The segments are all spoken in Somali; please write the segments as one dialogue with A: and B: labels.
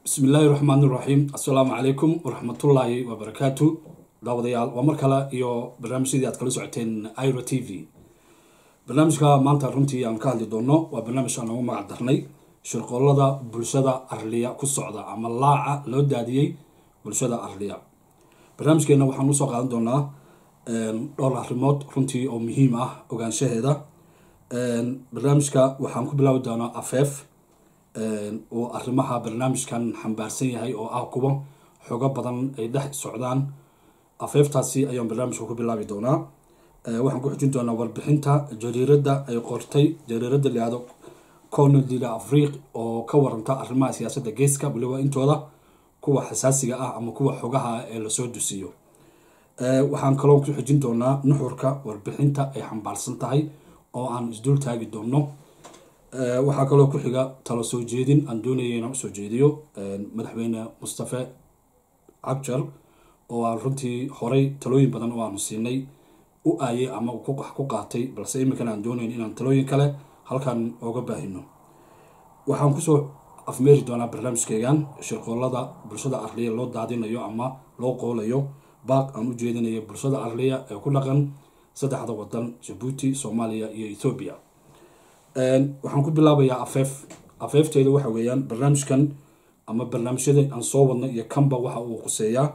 A: bismi illaahi raxmaan iraxiim assalaamu calaykum waraxmatullaahi wabarakaatu daawadayaal waa mar kale iyo barnaamijyadii aad kala socoteen iro t v barnaamijka maanta runtii aan ka hadli doono waa barnaamij aan ugu magac darnay shirqoolada bulshada arliya ku socda ama laaca loo daadiyey bulshada arliya barnaamijkeena waxaan usoo qaadan doonaa dhowr arrimood runtii oo muhiim ah ogaanshaheeda barnaamijka waxaan ku bilaabi doonaa afeef oo arrimaha barnaamijkan xambaarsan yahay oo ah kuwa xogo badan ay dhex socdaan afeeftaasi ayaan barnaamijka ku bilaabi doonaa waxaan ku xujin doonaa warbixinta jariirada ay qortay jariirada layihahdo conodida afriq oo ka waranta arrimaha siyaasadda geeska waliba intooda kuwa xasaasiga ah ama kuwa xogaha ee lasoo dusiyo waxaan kaloo ku xujin doonaa nuxurka warbixinta ay xambaarsan tahay oo aan isdul taagi doono waxaa kaloo ku xiga talo soo jeedin aan doonaya inaan usoo jeediyo madaxweyne mustafe cabjar oo aan runtii horay talooyin badan oo aanu siinay u aayay ama wax ku qaatay balse iminkana aan doonayn inaan talooyin kale halkan ooga baahino waxaan kusoo afmeeri doonaa barnaamijkeygan shirqoolada bulshada arliya loo daadinayo ama loo qoolayo baaq aan u jeedinayo bulshada arliya ee ku dhaqan saddexda wadan jabuuti soomaaliya iyo ethoobiya waxaan ku bilaabayaa afeef afeefteeda waxa weeyaan barnaamijkan ama barnaamijyada aan soo wadnay iyo kanba waxa uu quseeyaa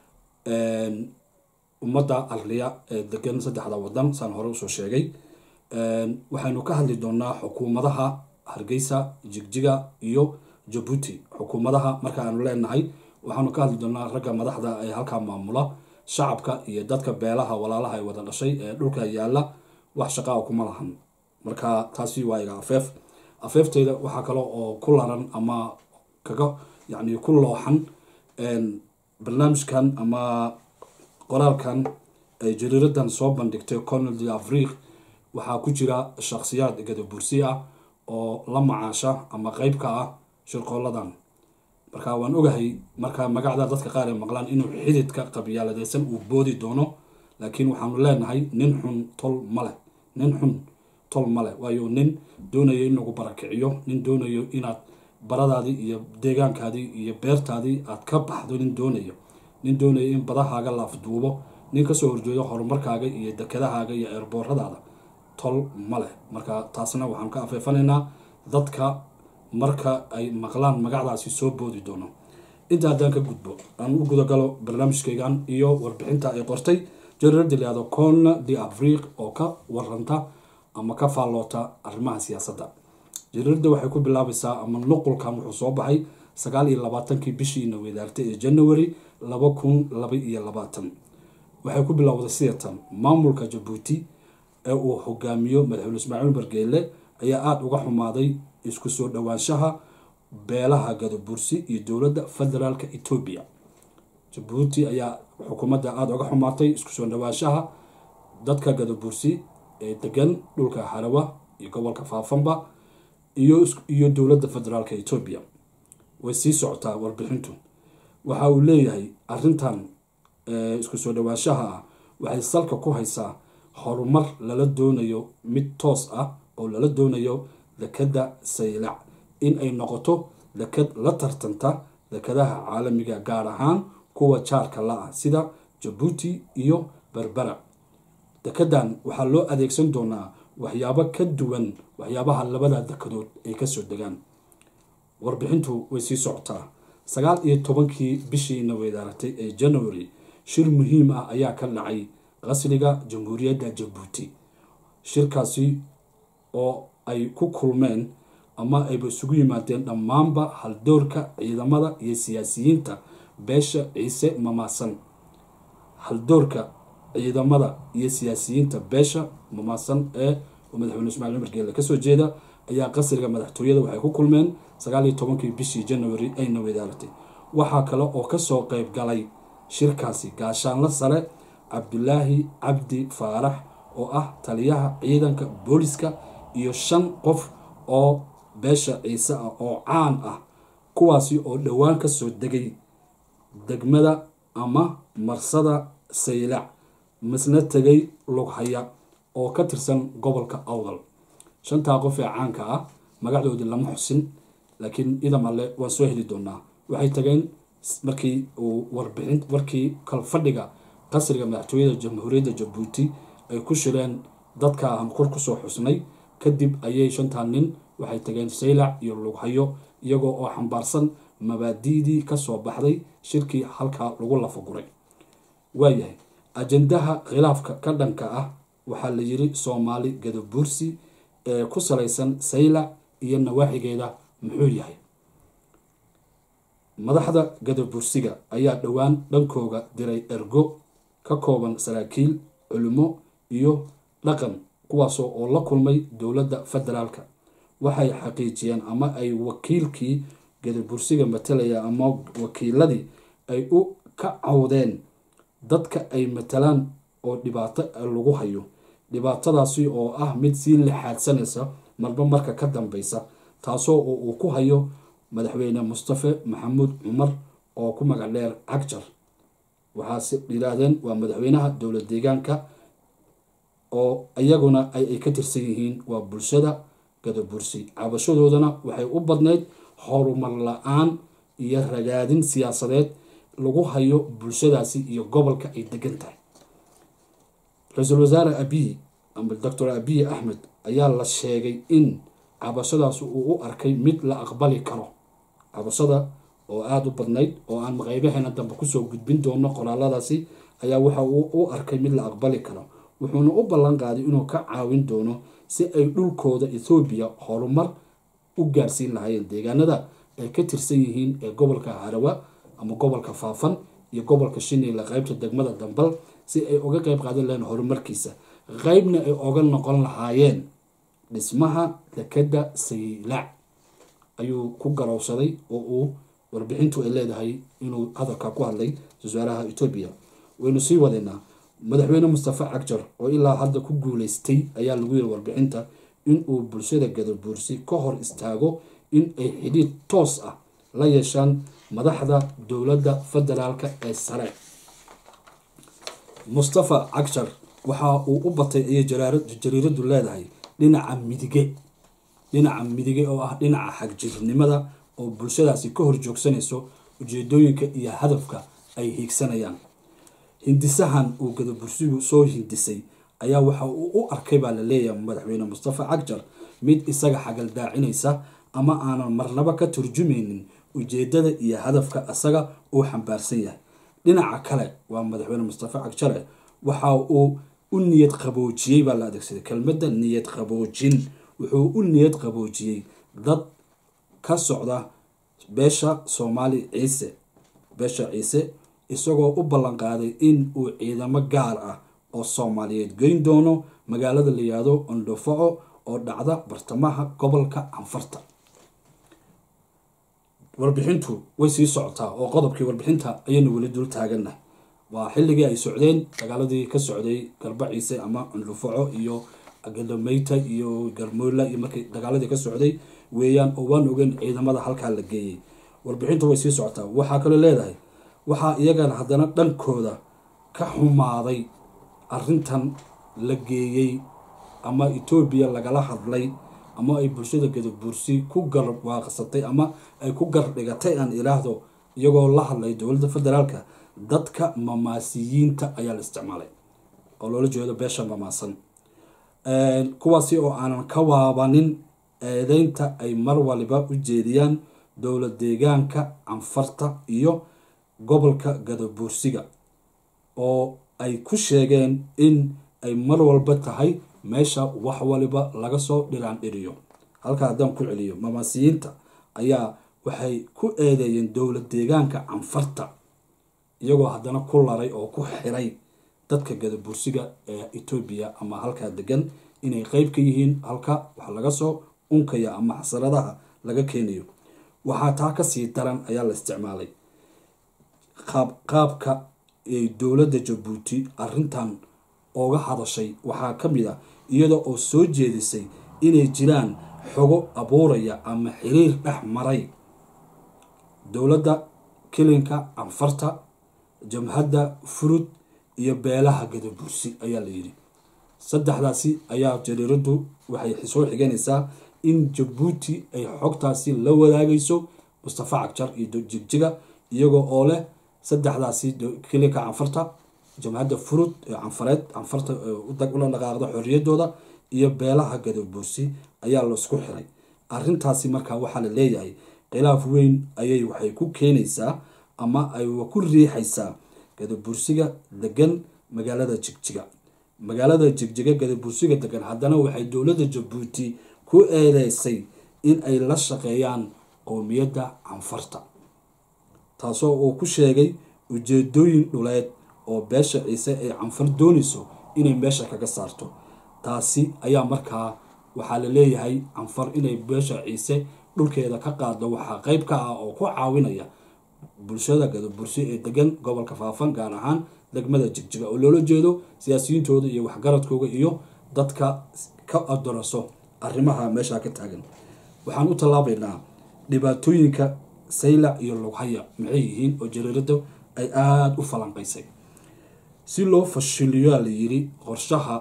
A: ummadda arliya ee degan saddexda wadan saan hore usoo sheegay waxaynu ka hadli doonaa xukuumadaha hargeysa jigjiga iyo jabuuti xukuumadaha marka aanu leenahay waxaanu ka hadli doonaa ragga madaxda ee halkaa maamula shacabka iyo dadka beelaha walaalaha ay wada dhashay ee dhulka yaala wax shaqaa kuma lahan marka taasi waa iga afeef afeefteyda waxaa kale oo ku laran ama kaga yani ku looxan barnaamijkan ama qoraalkan ay jariiradan soo bandhigtay conal de afriq waxaa ku jira shakhsiyaad gadabursi ah oo la macaasha ama qeyb ka ah shirqooladan marka waan ogahay marka magacda dadka qaar ay maqlaan inuu xididka qabyaaladeysan uu boodi doono laakiin waxaanu leenahay nin xun tol maleh nin xun tol male waayo nin doonayo in lagu barakiciyo nin doonayo inaad baradaadii iyo deegaankaadii iyo beertaadii aad ka baxdo nin doonayo nin doonayo in badahaaga la afduubo nin kasoo horjeedo horumarkaaga iyo dekedahaaga iyo eerbooradaada tol maleh marka taasna waxaan ka afeefanaynaa dadka marka ay maqlaan magacdaasi soo boodi doono inta haddaan ka gudbo aan u gudagalo barnaamijkeygan iyo warbixinta ay qortay jariirada layihahdo cona de afriq oo ka waranta ama ka faalloota arrimaha siyaasadda jariirada waxay ku bilaabaysaa ama nuqulkan wuxuu soo baxay sagaal iyo labaatankii bishiina wedaartay ee january laba kun laba iyo labaatan waxay ku bilowday sidatan maamulka jabuuti ee uu hogaamiyo madaxweyne ismaaciil bargeele ayaa aada uga xumaaday isku soo dhowaanshaha beelaha gadabursi iyo dowladda federaalka etoobiya jabuuti ayaa xukuumadda aada uga xumaatay isku soo dhowaanshaha dadka gadabursi ee degan dhulka harawa iyo gobolka faafanba iyo dowladda federaalka etoobiya way sii socotaa warbixintu waxa uu leeyahay arintan isku soo dhowaanshaha ah waxay salka ku haysaa horumar lala doonayo mid toos ah oo lala doonayo dekadda saylac in ay noqoto dekad la tartanta dekadaha caalamiga gaar ahaan kuwa jaarka la ah sida jabuuti iyo berbera dekedan waxaa loo adeegsan doonaa waxyaabo ka duwan waxyaabaha labada dekadood ay kasoo degaan warbixintu way sii socotaa sagaal iyo tobankii bishiina weydaaratay ee january shir muhiim ah ayaa ka dhacay qasriga jamhuuriyadda jabuuti shirkaasi oo ay ku kulmeen ama ayba isugu yimaadeen dhammaanba haldoorka ciidamada iyo siyaasiyiinta beesha ciise mamaasan haldoorka ciidamada iyo siyaasiyiinta beesha mamaasan ee madaxweyne ismaciil cumar geele kasoo jeeda ayaa qasriga madaxtooyada waxay ku kulmeen sagaal iyo tobankii bishii january ayna wedaaratay waxaa kale oo kasoo qeyb galay shirkaasi gaashaanla sare cabdulaahi cabdi faarax oo ah taliyaha ciidanka booliska iyo shan qof oo beesha ciise ah oo caan ah kuwaasi oo dhowaan kasoo degay degmada ama marsada saylac misna tegay lughaya oo ka tirsan gobolka awdal shantaa qof ee caanka ah magacdoodii lama xusin laakiin idam alle waan soo heli doonaa waxay tageen markii uu warbixin warkii kalfadhiga qasriga madaxtooyada jamhuuriyadda jabuuti ay ku shireen dadka aan kor kusoo xusnay kadib ayay shantan nin waxay tageen saylac iyo lughayo iyagoo oo xambaarsan mabaadi'dii kasoo baxday shirkii halkaa lagu lafaguray waayahay ajandaha khilaafka ka dhanka ah waxaa la yiri soomaali gadabuursi ee ku salaysan saylac iyo nawaaxigeeda muxuu yahay madaxda gadabursiga ayaa dhowaan dhankooga diray ergo ka kooban saraakiil culimo iyo dhaqan kuwaasoo oo la kulmay dowladda federaalka waxay xaqiijiyeen ama ay wakiilkii gadabursiga matalaya ama wakiiladii ay u ka cawdeen dadka ay matalaan oo dhibaato lagu hayo dhibaatadaasi oo ah mid sii lixaadsanaysa marba marka ka dambeysa taasoo uu ku hayo madaxweyne mustafe maxamuud cumar oo ku magac dheer cagjar waxaase yidhaahdeen waa madaxweynaha dowlad deegaanka oo iyaguna ay ka tirsan yihiin waa bulshada gadabursi cabashadoodana waxay u badnayd horumar la-aan iyo ragaadin siyaasadeed lagu hayo bulshadaasi iyo gobolka ay degan tahay ra-iisul wasaare abiy ama doctor abiy axmed ayaa la sheegay in cabashadaas uu u arkay mid la aqbali karo cabashada oo aada u badnayd oo aan maqeybaheena dambe kusoo gudbin doono qoraaladaasi ayaa waxa uu u arkay mid la aqbali karo wuxuuna u ballan qaaday inuu ka caawin doono si ay dhulkooda ethoobiya horumar u gaarsiin lahaayeen deegaanada ay ka tirsan yihiin ee gobolka harawa ama gobolka faafan iyo gobolka shiniila qeybta degmada dambal si ay uga qeyb qaadan lahayeen horumarkiisa qeybna ay oga noqon lahaayeen dhismaha dekeda saylac ayuu ku garowsaday oo uu warbixintu ay leedahay inuu hadalkaa ku hadlay wasaaraha etoobiya waynu sii wadeynaa madaxweyne mustafa cagjar oo ilaa hadda ku guuleystay ayaa lagu yiri warbixinta inuu bulshada gadabuursi ka hor istaago in ay xidhiid toos ah la yeeshaan madaxda dowladda federaalka ee sare mustafa cagjar waxa uu u batay ayay jariiradu leedahay dhinaca midige dhinaca midige oo ah dhinaca xagjirnimada oo bulshadaasi ka hor joogsanayso ujeedooyinka iyo hadafka ay hiigsanayaan hindisahan uu gadabursigu soo hindisay ayaa waxa uu u arkay baa la leeyahay madaxweyne mustafa cagjar mid isaga xagaldaacinaysa ama aanan marnaba ka turjumaynin ujeedada iyo hadafka isaga uu xambaarsan yahay dhinaca kale waa madaxweyne mustafa cagjare waxa uu u niyad qaboojiyey baa la adeegsaday kelmadda niyad qaboojin wuxuu u niyad qaboojiyey dad ka socda beesha soomaali ciise beesha ciise isagoo u ballan qaaday in uu ciidamo gaar ah oo soomaaliyeed geyn doono magaalada la yihahdo ondhofaco oo dhacda bartamaha gobolka canfarta warbixintu way sii socotaa oo qodobkii warbixinta ayaynu weli dul taagannahay waa xilligii ay socdeen dagaaladii ka socday garbaciise ama cundhufaco iyo galameyta iyo garmoola iyo markii dagaaladii ka socday weeyaan oo waan ogeyn ciidamada halkaa la geeyey warbixintu way sii socotaa waxaa kaloo leedahay waxaa iyagana haddana dhankooda ka xumaaday arrintan la geeyey ama etoobiya lagala hadlay ama ay bulshada gadabuursi ku garwaaqsatay ama ay ku gardhigatay aan ilaahdo iyagoo la hadlay dowladda federaalka dadka mamaasiyiinta ayaa la isticmaalay oo loola jeedo beesha mamaasan kuwaasi oo aanan ka waabanin eedeynta ay mar waliba u jeediyaan dowlad deegaanka canfarta iyo gobolka gadabuursiga oo ay ku sheegeen in ay mar walba tahay meesha wax waliba laga soo dhiraan dhiriyo halkaa haddaan ku celiyo mamaasiyiinta ayaa waxay ku eedeeyeen dowlad deegaanka canfarta iyagoo haddana ku laray oo ku xiray dadka gadabursiga ee etoobiya ama halkaa degan inay qeyb ka yihiin halka wax laga soo unkaya ama xasaradaha laga keenayo waxaa taa kasii daran ayaa la isticmaalay qaab qaabka ay dowladda jabuuti arrintan ooga hadashay waxaa ka mid ah iyada oo soo jeedisay inay jiraan xogo abuuraya ama xiriir dhex maray dowladda kilinka canfarta jamhadda furud iyo beelaha gadabursi ayaa la yidhi saddexdaasi ayaa jariiradu waxay soo xiganaysaa in jabuuti ay xogtaasi la wadaagayso mustafa cagjar iyo jigjiga iyagoo oo leh saddexdaasi kilika canfarta jamhadda furud ee canfareed canfarta ula dhaqaaqda xorriyadooda iyo beelaha gadabursi ayaa laisku xiray arintaasi markaa waxaa la leeyahay khilaaf weyn ayay waxay ku keenaysaa ama ay ku riixaysaa gadabursiga degan magaalada jigjiga magaalada jigjiga gadabursiga degan haddana waxay dowladda jabuuti ku eedeysay in ay la shaqeeyaan qowmiyadda canfarta taasoo uu ku sheegay ujeedooyin dhuleed oo beesha ciise ay canfar doonayso inay meesha kaga saarto taasi ayaa markaa waxaa la leeyahay canfar inay beesha ciise dhulkeeda ka qaaddo waxaa qeyb ka ah oo ku caawinaya bulshada gadabursi ee degan gobolka faafan gaar ahaan degmada jigjiga oo loola jeedo siyaasiyiintooda iyo waxgaradkooda iyo dadka ka adoraso arrimaha meesha ka taagan waxaan u tallaabaynaa dhibaatooyinka saylac iyo lughaya maxay yihiin oo jariirada ay aada u falanqaysay si loo fashiliyoa la yiri qorshaha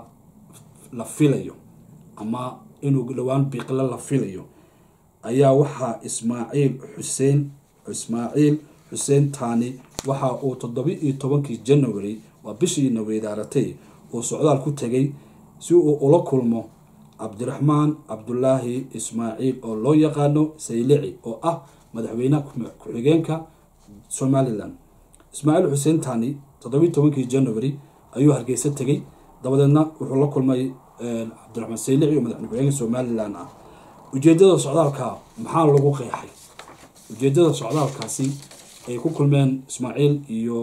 A: la filayo ama inuu dhowaan biiqle la filayo ayaa waxaa ismaaciil xuseen ismaaciil xuseen taani waxa uu toddoba iyo tobankii january waa bishiina weydaaratay uu socdaal ku tegay si uu ula kulmo cabdiraxmaan cabdulaahi ismaaciil oo loo yaqaano saylici oo ah madaxweynaha ku-xigeenka somalilan ismaaciil xuseen taani toddobiiy tobankii january ayuu hargeysa tegay dabadeedna wuxuu la kulmay cabdiraxmaan saylici oo madaxweyne ku-xigeenka somalilan ah ujeedada socdaalka maxaa lagu qeexay ujeedada socdaalkaasi ay ku kulmeen ismaaciil iyo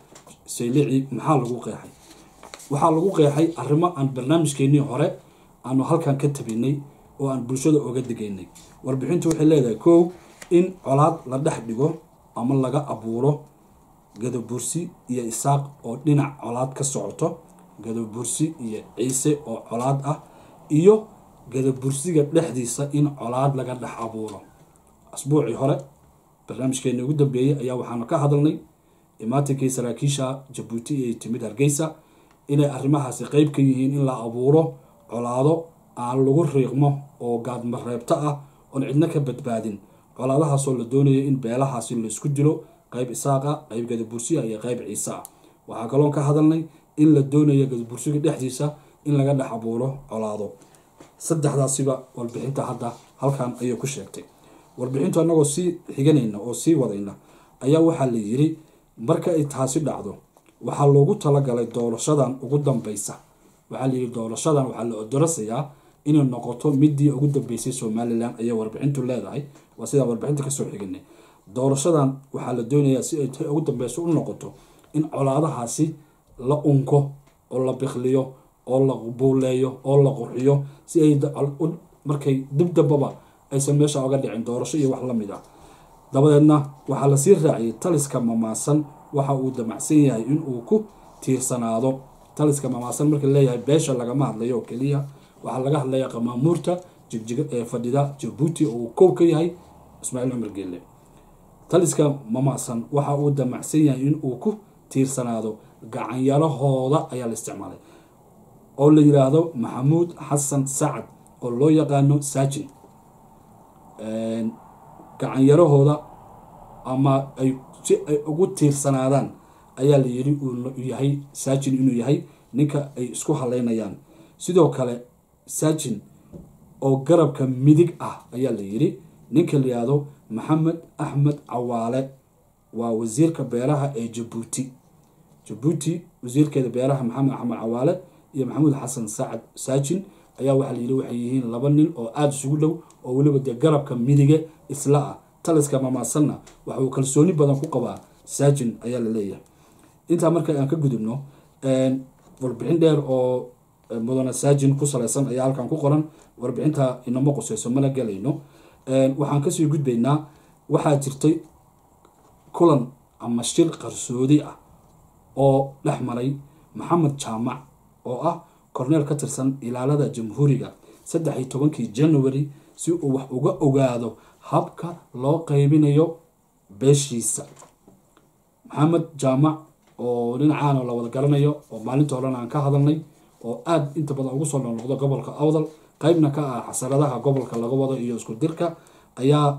A: saylici maxaa lagu qeexay waxaa lagu qeexay arrimo aan barnaamijkeenii hore aanu halkan ka tabinay oo aan bulshada oga degaynay warbixintu waxay leedahay kow in colaad la dhex dhigo ama laga abuuro gadabursi iyo isaaq oo dhinac colaad ka socoto gadabursi iyo ciise oo colaad ah iyo gadabursiga dhexdiisa in colaad laga dhex abuuro asbuucii hore barnaamijkeeni ugu dambeeyey ayaa waxaanu ka hadalnay imaatinkii saraakiisha jabuuti ay timid hargeysa inay arrimahaasi qeyb ka yihiin in la abuuro colaado aan lagu riiqmo oo gaadmareebto ah oon cidno ka badbaadin colaadahaasoo la doonayo in beelahaasi laisku dilo qeyb isaaqa qeyb gadabursiya iyo qeyb ciise ah waxaa kaloon ka hadalnay in la doonayo gadabursiga dhexdiisa in laga dhex abuuro colaado saddexdaasiba warbixinta hadda halkan ayay ku sheegtay warbixintu annagoo sii xiganayna oo sii wadayna ayaa waxaa la yiri marka ay taasi dhacdo waxaa loogu talagalay doorashadan ugu dambeysa waxaa layiri doorashadan waxaa la odorasayaa inay noqoto midii ugu dambeysay somalilan ayay warbixintu leedahay waa sidaan warbixinta kasoo xiganay doorashadan waxaa la doonayaa si ay ta ugu dambeyso u noqoto in colaadahaasi la unko oo la biqliyo oo la buuleeyo oo la qurxiyo si ay markay dibdambaba aysan meesha oga dhicin doorasho iyo wax lamid ah dabadeedna waxaa lasii raaciyay taliska mamaasan waxa uu damacsan yahay in uu ku tiirsanaado taliska mamaasan marka leeyahay beesha lagama hadlayo oo keliya waxaa laga hadlaya qamaamuurta jigjiga ee fadhida jabuuti oo uu kow ka yahay ismaaciil cumar geelle taliska mamaasan waxa uu damacsan yahay in uu ku tiirsanaado gacanyarahooda ayaa la isticmaalay oo la yiraahdo maxamuud xasan sacad oo loo yaqaano saajin gacanyarahooda ama ay si ay ugu tiirsanaadaan ayaa la yiri uu yahay saajin inuu yahay ninka ay isku haleynayaan sidoo kale saajin oo garabka midig ah ayaa la yiri ninka la yihahdo maxamed axmed cawaale waa wasiirka beeraha ee jabuuti jabuuti wasiirkeeda beeraha maxamed axmed cawaale iyo maxamuud xasan sacad saajin ayaa waxaa layiri waxay yihiin laba nin oo aada isugu dhow oo weliba dee garabka midige isla ah taliska mamaasanna waxa uu kalsooni badan ku qabaa saajin ayaa la leeyahay intaa marka aan ka gudubno warbixin dheer oo mudane saajin ku salaysan ayaa halkan ku qoran warbixinta inama quseyso mana galayno waxaan kasii gudbaynaa waxaa jirtay kulan ama shir qarsoodi ah oo dhex maray maxamed jaamac oo ah korneel ka tirsan ilaalada jamhuuriga saddex iyo tobankii january si uu wax uga ogaado habka loo qeybinayo beeshiisa maxamed jaamac oo dhinacaana la wada garanayo oo maalinta horena aan ka hadalnay oo aada inta badan ugu soo noqnoqdo gobolka awdal qeybna ka ah xasaradaha gobolka laga wado iyo isku dirka ayaa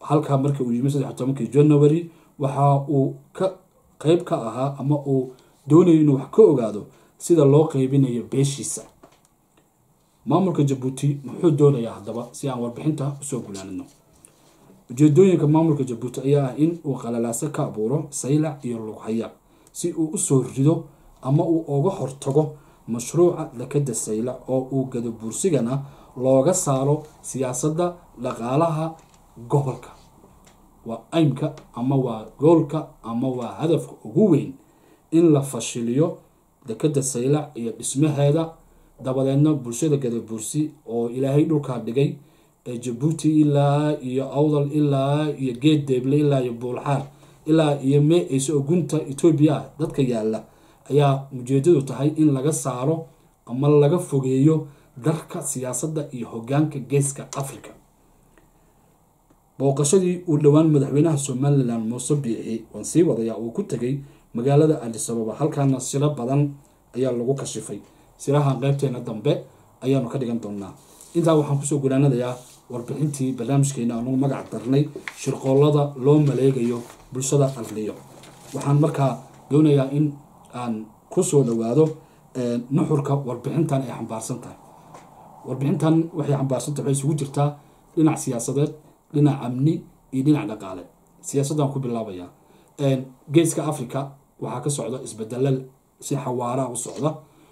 A: halkaa marka uu yimi saddex tobankii january waxa uu ka qeyb ka ahaa ama uu doonayo inuu wax ka ogaado sida loo qeybinayo beeshiisa maamulka jabuuti muxuu doonayaa haddaba si aan warbixinta usoo gulaanino ujeedooyinka maamulka jabuuti ayaa ah in uu qalalaaso ka abuuro saylac iyo lughaya si uu usoo rido ama uu uga hortago mashruuca dekada saylac oo uu gadabuursigana looga saaro siyaasadda dhaqaalaha gobolka waa aymka ama waa goolka ama waa hadafka ugu weyn in la fashiliyo dekada saylac iyo dhismaheeda dabadeedna bulshada gadabuursi oo ilaahay dhulkaa dhigay ee jabuuti ilaa iyo awdal ilaa iyo geed deeble ilaa iyo buulxaar ilaa iyo mee-eyse oo gunta etoobiya ah dadka yaalla ayaa ujeedadu tahay in laga saaro ama laga fogeeyo darka siyaasadda iyo hogaanka geeska africa booqashadii uu dhowaan madaxweynaha somalilan muuse biixi waan sii wadayaa uu ku tegay magaalada adisababa halkaana siro badan ayaa lagu kashifay siraha qeybteena dambe ayaanu ka dhigan doonaa intaa waxaan kusoo gulaanadayaa warbixintii barnaamijkeena anugu magac darnay shirqoolada loo maleegayo bulshada arliyo waxaan markaa doonayaa in aan kusoo dhawaado nuxurka warbixintan ay xambaarsan tahay warbixintan waxay xambaarsantahay waxay isugu jirtaa dhinac siyaasadeed dhinac amni iyo dhinac dhaqaale siyaasaddan ku bilaabayaa geeska africa waxaa ka socda isbedelal si xawaaraha u socda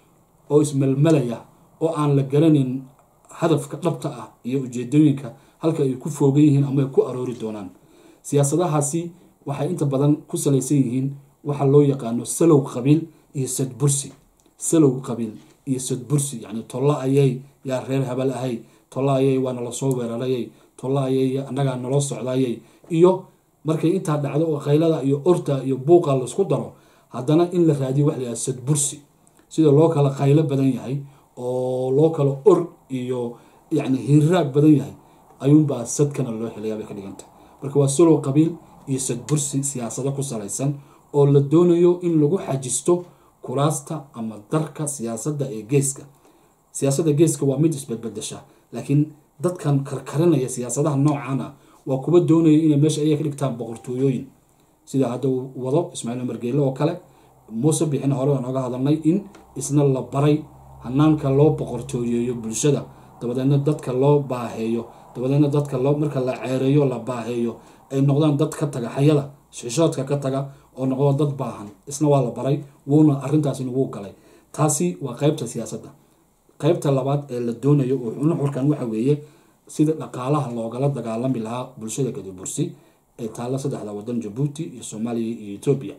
A: oo ismelmelaya oo aan la garanayn hadafka dhabta ah iyo ujeedooyinka halka ay ku foogan yihiin ama ay ku aroori doonaan siyaasadahaasi waxay inta badan ku salaysan yihiin waxa loo yaqaano salow qabiil iyo sadbursi salow qabiil iyo sadbursi yacni tolla ayay yaa reer habal ahay tolla ayay waana lasoo weerarayay tolla ayay annagaa naloo socdayay iyo markay intaa dhacdo oo khaylada iyo orta iyo buuqa laisku daro haddana in la raadiyo wax la yhaha sadbursi sida loo kala khaylo badan yahay oo loo kala or iyo yacni hiraag badan yahay ayuunbaa sadkana loo helayaa bay ka dhigantah marka waa salow qabiil iyo sadbursi siyaasado ku salaysan oo la doonayo in lagu xajisto kuraasta ama darka siyaasadda ee geeska siyaasadda geeska waa mid isbedbedesha laakiin dadkan karkarinaya siyaasadaha noocan ah waa kuwa doonaya inay meesha ayaga ka dhigtaan boqortooyooyin sida hadda uu wado ismaaciil margeele oo kale muuse bixina hore waan oga hadalnay in isna la baray hanaanka loo boqortooyeeyo bulshada dabadeedna dadka loo baaheeyo dabadeedna dadka loo marka la ceereeyo la baaheeyo ay noqdaan dad ka taga xayada xishoodka ka taga oo noqdo dad baahan isna waa la baray wuuna arrintaasina wuu galay taasi waa qeybta siyaasadda qeybta labaad ee la doonayo nuxurkan waxa weeye sida dhaqaalaha loogala dagaalami lahaa bulshada gadabursi ee taalla saddexda wadan jabuuti iyo soomaaliya iyo etoobiya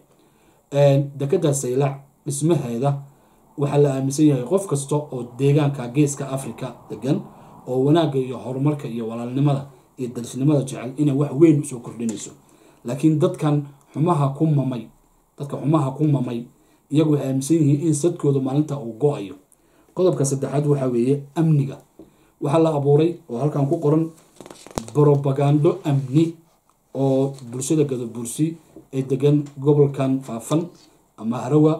A: dekada saylac dhismaheeda waxaa la aaminsan yahay qof kasta oo deegaanka geeska africa degan oo wanaagga iyo horumarka iyo walaalnimada iyo darisnimada jecel inay wax weyn usoo kordhinayso laakiin dadkan xumaha ku mamay dadka xumaha ku mamay iyagu waxay aaminsan yihiin in sadkooda maalinta uu go-ayo qodobka saddexaad waxaa weeye amniga waxaa la abuuray oo halkan ku qoran brobagando amni oo bulshada gadabursi ee degan gobolkan faafan ama harawa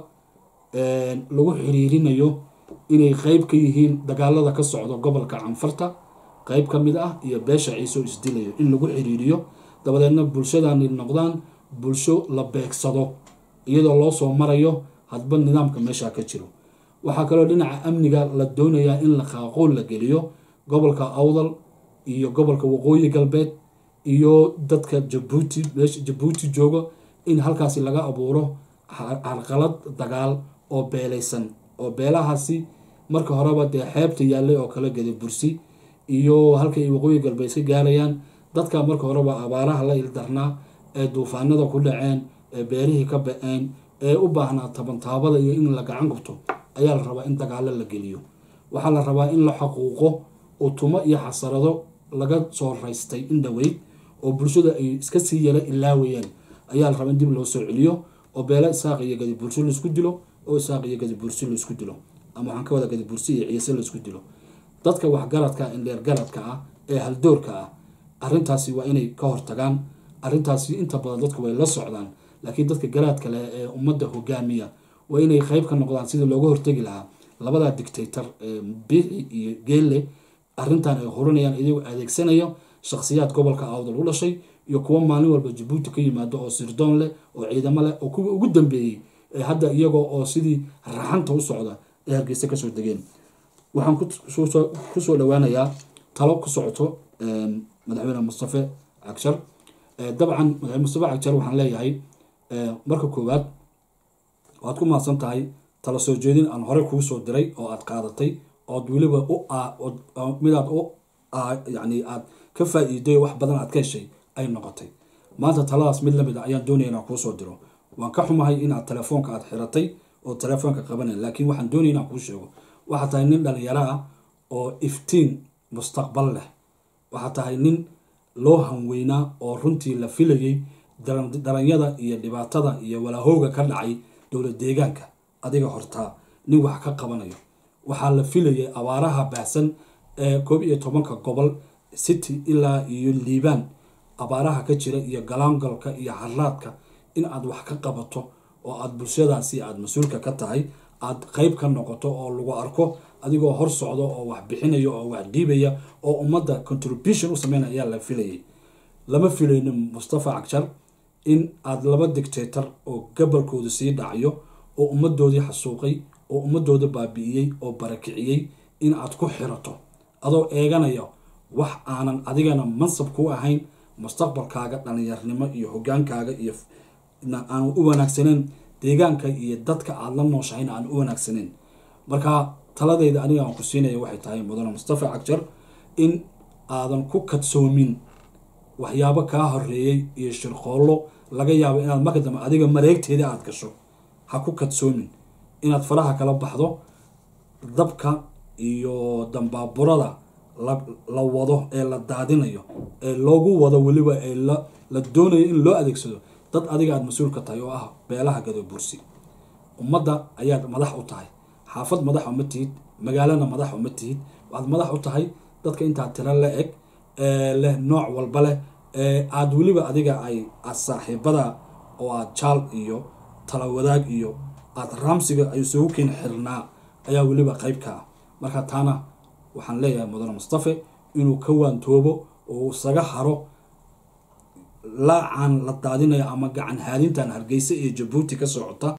A: lagu xiriirinayo inay qeyb ka yihiin dagaalada ka socda gobolka canfarta qeyb ka mid ah iyo beesha ciise oo isdilayo in lagu xiriiriyo dabadeedna bulshadani noqdaan bulsho la beegsado iyadoo loo soo marayo hadba nidaamka meesha ka jiro waxaa kaloo dhinaca amniga la doonayaa in la qaaqoon la geliyo gobolka awdal iyo gobolka waqooyi galbeed iyo dadka jabuuti meesha jabuuti joogo in halkaasi laga abuuro carqalad dagaal oo beelaysan oo beelahaasi marka horeba dee xeebta yaallay oo kale gadabursi iyo halkay waqooyi galbeed iska gaarayaan dadka marka horeba abaaraha la ildarnaa ee duufaanada ku dhaceen ee beerihii ka ba-een ee u baahnaa tabantaabada iyo in la gacan gubto ayaa la rabaa in dagaalo la geliyo waxaa la rabaa in la xaquuqo utumo iyo xasarado laga soo raystay in dhaweyd oo bulshada ay iska sii yara ilaawayaan ayaa la rabaa in dib loo soo celiyo oo beelo isaaq iyo gadibursi laisku dilo oo isaaq iyo gadibursi laisku dilo ama waxaan ka wada gadibursi iyo ciise laisku dilo dadka waxgaradka indheer garadka ah ee haldoorka ah arrintaasi waa inay ka hortagaan arrintaasi inta badan dadku way la socdaan laakiin dadka garaadka leh ee ummadda hogaamiya waa inay qeyb ka noqdaan sidii looga hortegi lahaa labadaa dictator ee biixi iyo geelle arrintan ay horinayaan iyagoo adeegsanayo shakhsiyaad gobolka awdal u dhashay iyo kuwo maalin walba jabuuti ka yimaado oo sirdoon leh oo ciidamo leh oo kuwa ugu dambeeyey ee hadda iyagoo oo sidii raxanta u socda ee hargeysa kasoo degeen waxaan kusoo dhawaanayaa talo ku socoto madaxweyne mustafe cagshar dabcan madaxweyne mustafe cagshar waxaan leeyahay marka koowaad waad ku mahadsan tahay tala soo jeedin aan horey kuu soo diray oo aad qaadatay ood weliba u midaad u yani aad ka faa-iiday wax badan aad ka heshay ay noqotay maanta taladaas mid lamid a ayaan doonaya inaan kuu soo diro waan ka xumahay inaad telefoonka aad xiratay oo telefoonka qabanay laakiin waxaan doonaya inaan kuu sheego waxaa tahay nin dhalinyaro ah oo iftiin mustaqbal leh waxaa tahay nin loo hanweynaa oo runtii la filayay daranyada iyo dhibaatada iyo walaahooga ka dhacay dowlad deegaanka adiga hortaa nin wax ka qabanayo waxaa la filayay abaaraha baahsan ee koob iyo tobanka gobol city ilaa iyo liibaan abaaraha ka jira iyo galaangalka iyo haraadka in aad wax ka qabato oo aad bulshadaasi aad mas-uulka ka tahay aad qeyb ka noqoto oo lagu arko adigoo hor socdo oo wax bixinaya oo wax dhiibaya oo ummadda contribution u sameynaya ayaa la filayay lama filayno mustafa cagshar in aad laba dictator oo gabalkooda sii dhacyo oo ummadoodii xasuuqay oo ummadooda baabi'iyey oo barakiciyey in aad ku xirato adoo eeganaya wax aanan adigana mansab ku ahayn mustaqbalkaaga dhalinyarnimo iyo hogaankaaga iyo aanu u wanaagsaneyn deegaanka iyo dadka aada la nooshahayna aan u wanaagsaneyn marka taladeyda aniga aan ku siinaya waxay tahay mudane mustafa cagjar in aadan ku kadsoomin waxyaabo kaa horeeyey iyo shirqoollo laga yaabo inaad marka dambe adiga mareegteeda aada gasho ha ku kadsoomin inaad faraha kala baxdo dabka iyo dambaaburada la wado ee la daadinayo ee loogu wado weliba ee la doonayo in loo adeegsado dad adiga aada mas-uul ka tahay oo ah beelaha gadobursi ummadda ayaad madax u tahay xaafad madax uma tihid magaalana madax uma tihid waxaad madax u tahay dadka intaad tiro la eg leh nooc walba leh aada weliba adiga ay aad saaxiibada oo aad jaal iyo tala wadaag iyo aada raamsiga ay isugu keen xirnaa ayaa weliba qeyb ka ah marka taana waxaan leeyahay mudane mustafe inuu ka waantoobo oo isaga haro laacaan la daadinayo ama gacan haadintan hargeysa iyo jabuuti ka socota